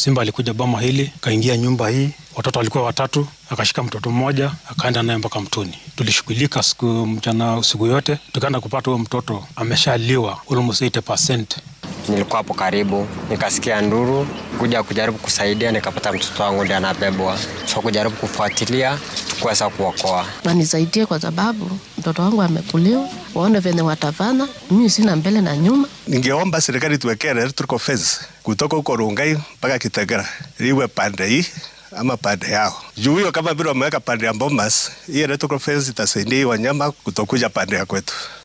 Simba alikuja boma hili, akaingia nyumba hii, watoto walikuwa watatu, akashika mtoto mmoja, akaenda naye mpaka mtoni. Tulishughulika siku mchana, siku yote, tukaenda kupata huyo mtoto ameshaliwa almost 80%. Nilikuwa hapo karibu, nikasikia nduru, kuja kujaribu kusaidia, nikapata mtoto wangu ndiye anabebwa, so kujaribu kufuatilia, tukuweza kuokoa. Wanisaidie kwa sababu mtoto wangu amekuliwa, waone venye watafanya. Mimi sina mbele na nyuma. Ningeomba serikali tuwekee electrical fence kutoka huko Rongai mpaka Kitengela, iwe pande hii ama pande yao juu hiyo, kama vile wameweka pande ya Bomas, hii electrical fence itasaidia hii wanyama kutokuja pande ya kwetu.